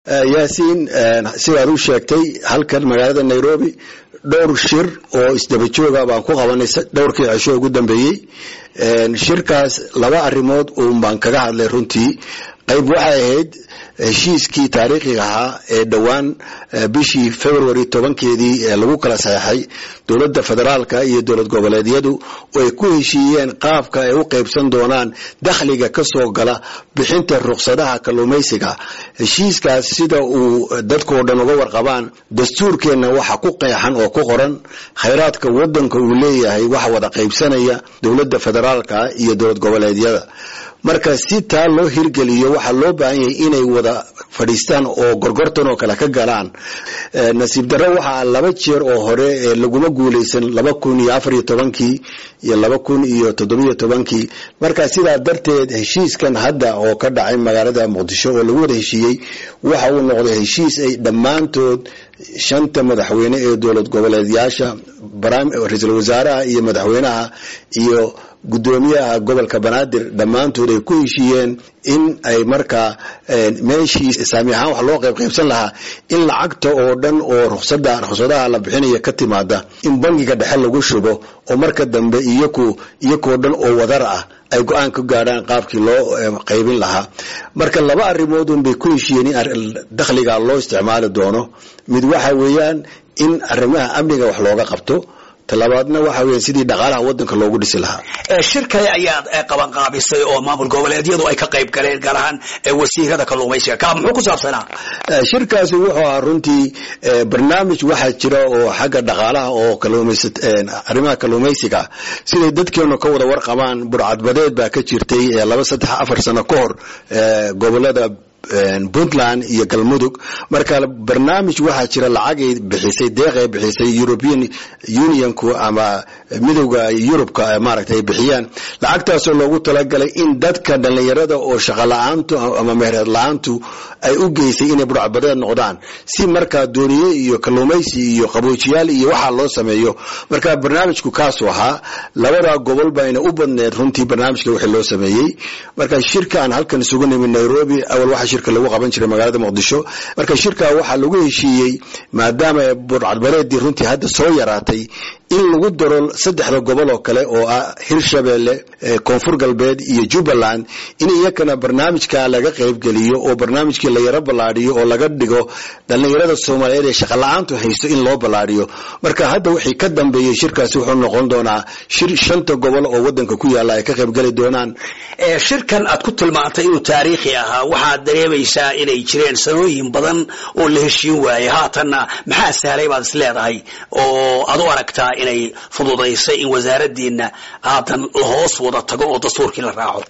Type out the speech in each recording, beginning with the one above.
yaasiin sidaad u sheegtay halkan magaalada nairobi dhowr shir oo isdaba jooga baan ku qabanay dhowrkii cisho ugu dambeeyey shirkaas laba arrimood uun baan kaga hadlay runtii qayb waxay ahayd heshiiskii taariikhiga ahaa ee dhowaan bishii february tobankeedii ee lagu kala saxeixay dowladda federaalka iyo dowlad goboleedyadu oo ay ku heshiiyeen qaabka ay u qaybsan doonaan dakhliga ka soo gala bixinta ruqsadaha kalluumaysiga heshiiskaas sida uu dadkao dhan uga warqabaan dastuurkeenna waxa ku qeexan oo ku qoran khayraadka wadanka uu leeyahay waxa wada qaybsanaya dowladda federaalka iyo dowlad goboleedyada marka si taa loo hirgeliyo waxaa loo baahan yahay inay wada fadhiistaan oo gorgortan oo kale ka galaan nasiib darro waxaa laba jeer oo hore ee laguma guulaysan laba kun iyo afar iyo tobankii iyo laba kun iyo toddobiyo tobankii marka sidaa darteed heshiiskan hadda oo ka dhacay magaalada muqdisho oo lagu wada heshiiyey waxa uu noqday heshiis ay dhammaantood shanta madaxweyne ee dowlad goboleedyaasha ra-iisul wasaaraha iyo madaxweynaha iyo guddoomiyaha gobolka banaadir dhammaantood ay ku heshiiyeen in ay markaa meeshii saami ahaan wax loo qayb qaybsan lahaa in lacagta oo dhan oo ruqsada ruqsadaha la bixinaya ka timaada in bangiga dhexe lagu shubo oo marka dambe iyaku iyakoo dhan oo wadar ah ay go-aan ka gaadhaan qaabkii loo qaybin lahaa marka laba arrimoodun bay ku heshiiyeen in dakhliga loo isticmaali doono mid waxa weeyaan in arrimaha amniga wax looga qabto talabaadna waxa weya sidii dhaqaalaha wadanka loogu dhisi lahaa shir kale ayaad qabanqaabisay oo maamul goboleedyadu ay ka qayb galeen gaar ahaan wasiirada kalluumaysiga ka muxuu ku saabsanaa shirkaasi wuxuu ahaa runtii barnaamij waxaa jira oo xagga dhaqaalaha oo kalluumays arrimaha kalluumaysiga siday dadkeenu ka wada warqabaan burcadbadeed baa ka jirtay laba saddex afar sano ka hor gobolada puntland iyo galmudug marka barnaamij waxaa jira lacagay bixisay deeqay bixisay european unionku ama midowda yurubka maaragta ay bixiyaan lacagtaasoo loogu talagalay in dadka dhallinyarada oo shaqo la-aantu ama mehereed la-aantu ay u geysay inay burcadbadeed noqdaan si markaa dooniye iyo kalluumaysi iyo qaboojiyaal iyo waxaa loo sameeyo marka barnaamijku kaasuu ahaa labada gobol bayna u badneed runtii barnaamijka wixii loo sameeyey marka shirka aan halkan isugu nimid nairobi awal waxa shirka lagu qaban jiray magaalada muqdisho marka shirka waxaa lagu heshiiyey maadaama burcadbadeedii runtii hadda soo yaraatay in lagu daro saddexda gobol oo kale oo ah hirshabeelle koonfur galbeed iyo jubbaland in iyakana barnaamijka laga qaybgeliyo oo barnaamijkii la yaro ballaadhiyo oo laga dhigo dhallinyarada soomaaliyeed ee shaqola'aantu haysto in loo ballaadhiyo marka hadda wixii ka dambeeyey shirkaasi wuxuu noqon doonaa shir shanta gobol oo wadanka ku yaalla ay ka qaybgeli doonaan shirkan aad ku tilmaantay inuu taariikhi ahaa waxaad dareemaysaa inay jireen sanooyin badan oo la heshiin waayey haatanna maxaa sahlay baad is leedahay oo aad u aragtaa inay fududaysay in wasaaradiina haatan lahoos wada tago oo dastuurkii la raaco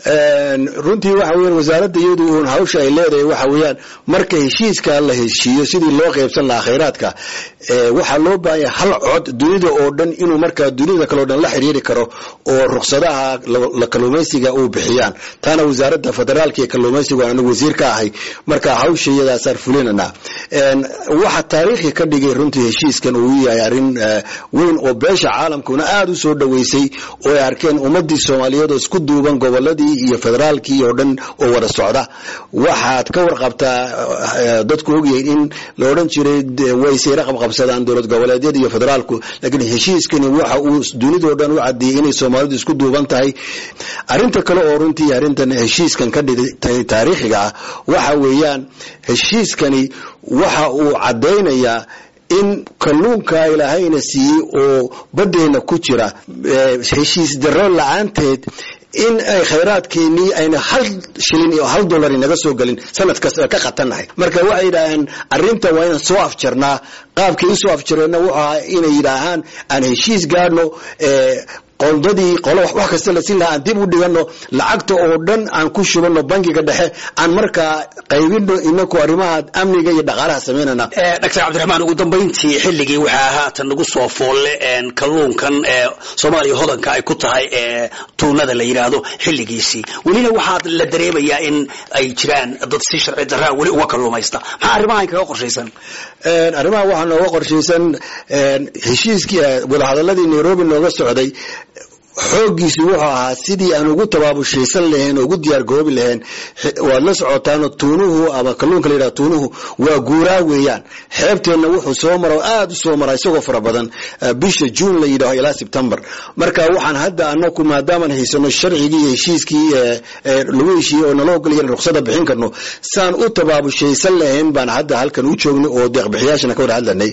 runtii waxa weyan wasaaradda iyadu uun hawsha ay leedahay waxa weeyaan marka heshiiska la heshiiyo sidii loo qaybsan lahaa khayraadka waxaa loo baahanya hal cod dunida oo dhan inuu markaa dunida kaleo dhan la xiriiri karo oo ruqsadaha la kalluumaysiga uu bixiyaan taana wasaaradda federaalka iyo kalluumaysigu anigu wasiir ka ahay marka hawsha iyadaasaan fulinana waxa taariikhi ka dhigay runtii heshiiskan uu yahay arrin weyn oo beesha caalamkuna aada u soo dhoweysay oo ay arkeen ummadii soomaaliyeed oo isku duuban goboladii iyo federaalkii oo dhan oo wada socda waxaad ka warqabtaa dadku ogyahay in la odhan jiray way sayra qabqabsadaan dowlad goboleedyada iyo federaalku laakiin heshiiskani waxa uu dunidao dhan u caddeeyey inay soomaalidu isku duuban tahay arrinta kale oo runtii arrintan heshiiskan ka dhigtay taariikhiga ah waxa weeyaan heshiiskani waxa uu caddaynayaa in kalluunka ilaahayna siiyey oo baddeenna ku jira heshiis darro la-aanteed in ay khayraadkeenii ayna hal shilin iyo hal dollar inaga soo gelin sanad kasta ka qatannahay marka waxay yidhaaheen arrinta waa inaan soo afjarnaa qaabkii usoo afjareenna wuxuu ahaa inay yidhaahaan aan heshiis gaadhno qoldadii qolo wax kasta la siin lahaa aan dib u dhigano lacagta oo dhan aan ku shubano bangiga dhexe aan markaa qaybino inaku arrimaha amniga iyo dhaqaalaha samaynana doctor cabdiraxmaan ugu dambayntii xilligii waxaa haatan nagu soo foolle kalluunkan soomaaliya hodanka ay ku tahay tuunada la yidhaahdo xilligiisii welina waxaad la dareemayaa in ay jiraan dad si sharci daraa weli uga kalluumaysta maxaa arrimahan kaga qorshaysan arrimaha waxaa nooga qorshaysan heshiiskii wadahadaladii nairobi nooga socday xooggiisu wuxuu ahaa sidii aan ugu tabaabushaysan lahayn oo ugu diyaar garoobi lahayn waad la socotaano tuunuhu ama kalluunka la yidhaha tuunuhu waa guuraa weeyaan xeebteenna wuxuu soo mara oo aad u soo mara isagoo fara badan bisha juun la yidhaho ilaa sebtembar marka waxaan hadda anaku maadaamaan haysano sharcigii iyo heshiiskii lagu heshiiyey oo nala ogolaya ruksada bixin karno saan u tabaabushaysan lahayn baan hadda halkan u joognay oo deeqbixiyaashana ka wada hadlanay